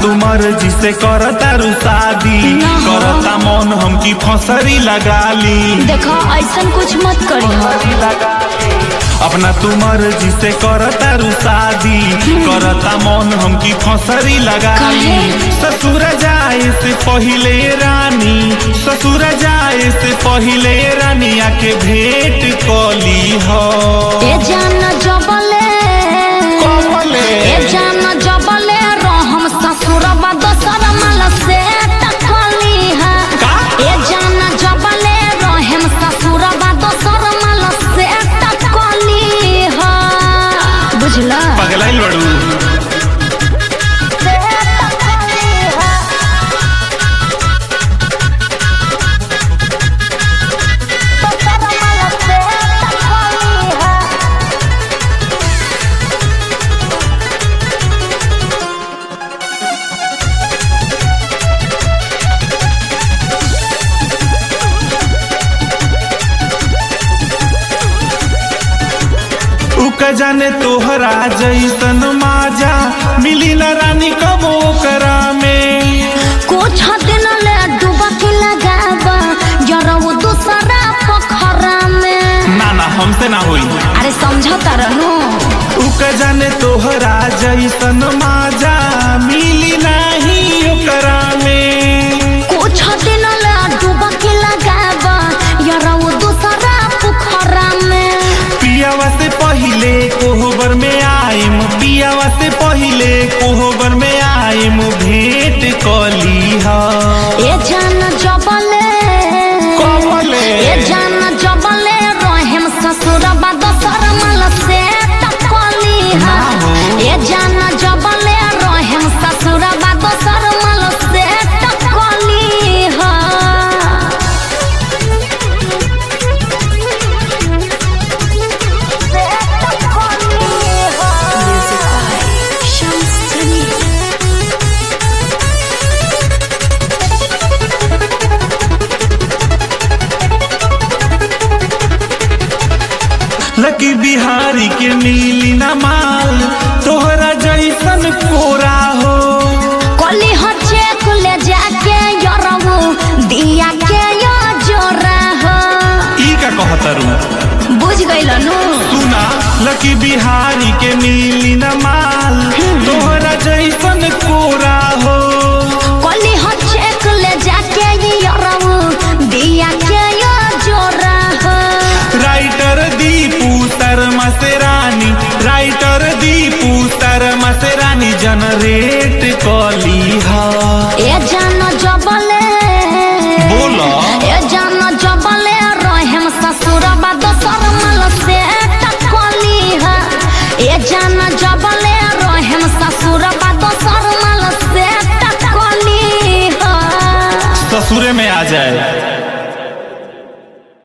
तू मर्जी से करता रू शादी ना। करता मन हम की फसरी लगा ली देखो ऐसा कुछ मत करी अपना तू मर्जी से करता रू शादी करता मन हम की फसरी लगा ली काहे? ससुर जाए से पहिले रानी ससुर जाए से पहिले रानी आके भेंट कली हो ए जान जबले कमले। ए जान जबले रहम ससुरबा दोसर मल से टकली है का? ए जान जबले रहम ससुरबा दोसर मल से टकली है बुझला पगलाइल बड़ू से टकली है दोसर मल से टकली है उक जाने तोहरा जैसन माजा मिली न रानी कबो करा में कुछ दिन ले डुबकी लगाबा जरा वो दूसरा पोखरा में ना ना हमसे ना होई अरे समझो तरनु उक जाने तोहरा जैसन माजा मिली नाही ओकरा में कुछ दिन ले डुबकी लगाबा जरा वो दूसरा पोखरा में पियावा से पहिले कोहबर में आइम पियावा से पहिले कोहबर में आइम भेंट कली हा ए जान जबले कमले। ए जान जबले रहम ससुरबा दोसर मल से टकली है ना हो। ए जान जबले रहम ससुरबा दोसर मल से टकली है Music by Shams Tamim. लकी बिहारी के नीली न माल तोहरा जैसन कोरा हो कली हचे कुले जाके यरवो दिया के यो जोरा हो ई का कहतरू बुझ गइल नु सुना लकी बिहारी के नीली न माल तोहरा जैसन कोरा हो कली हचे कुले जाके यरवो दिया के यो जोरा हो राइटर दीपू शर्मा से रानी राइटर दीपू शर्मा से रानी जनरेट कली हा ए जान जबले बोला ए जान जबले रहम ससुरबा दोसर मल से टकली है ए जान जबले रहम ससुरबा दोसर मल से टकली है ससुरे में आ जाए